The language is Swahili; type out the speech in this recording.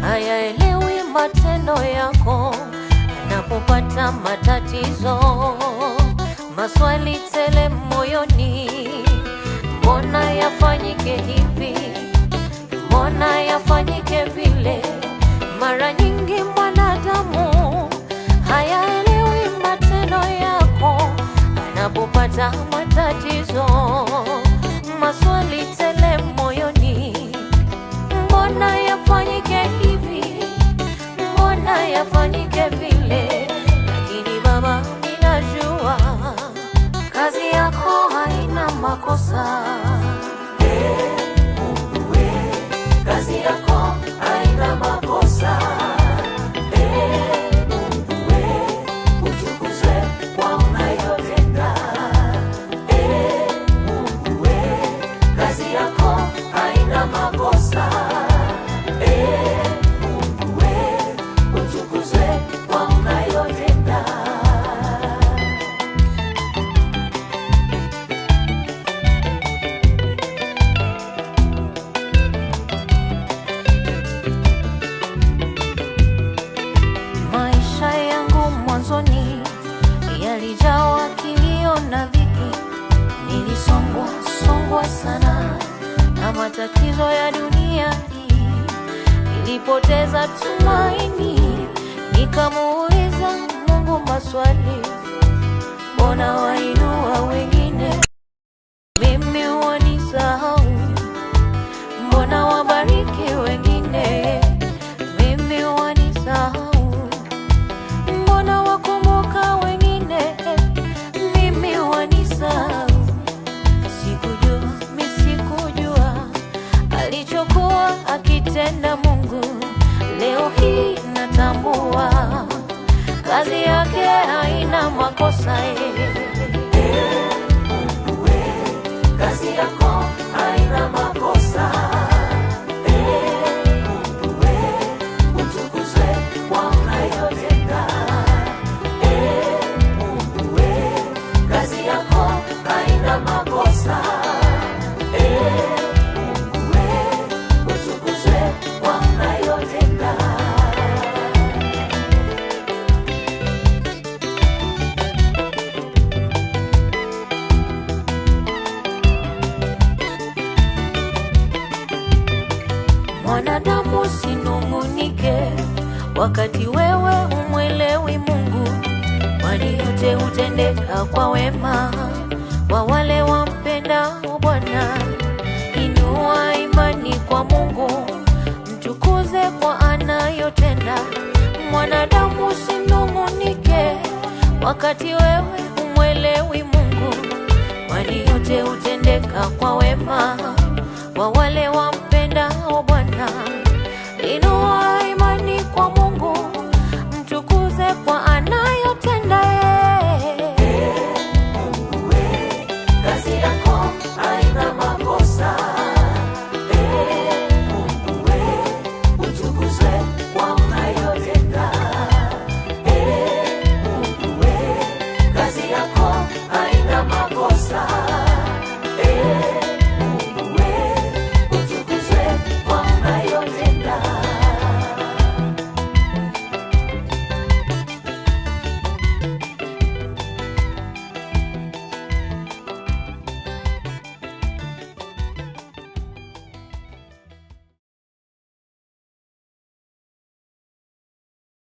hayaelewi matendo yako anapopata matatizo, maswali tele moyoni, mbona yafanyike hivi, mbona yafanyike vile? Mara nyingi mwanadamu hayaelewi matendo yako anapopata matatizo, maswali tele moyoni, mbona yafanyike hivi, mbona yafanyike vile? Lakini Baba, ninajua kazi yako haina makosa. Kazi yako haina makosa. Eh, Mungu we, utukuzwe kwa unayotenda. Eh, Mungu we, kazi yako haina makosa. Eh, Mungu we, utukuzwe kwa unayotenda. Maisha yangu mwanzoni yalijawa kilio na dhiki, nilisongwa songwa sana na matatizo ya dunia hii. Nilipoteza tumaini, nikamuuliza Mungu maswali, mbona wainua wengine, mimi wanisahau? Mbona wabariki wengine, mimi wanisahau? Mbona wakumbuka wengine, mimi wanisahau? Sikujua, mi sikujua alichokuwa akitenda Mungu. Leo hii natambua kazi yake haina makosa. Mungu we, kazi yako haina makosa. Eh, Mungu we, utukuzwe kwa unayotenda. Eh, Mungu we, kazi yako haina makosa. Eh, Mungu we, utukuzwe kwa unayotenda. Mwanadamu usinung'unike wakati wewe humwelewi Mungu, kwani yote hutendeka kwa wema kwa wale wampendao Bwana. Inua imani kwa Mungu, mtukuze kwa anayotenda. Mwanadamu usinung'unike wakati wewe humwelewi Mungu, kwani yote hutendeka kwa wema kwa wale wampendao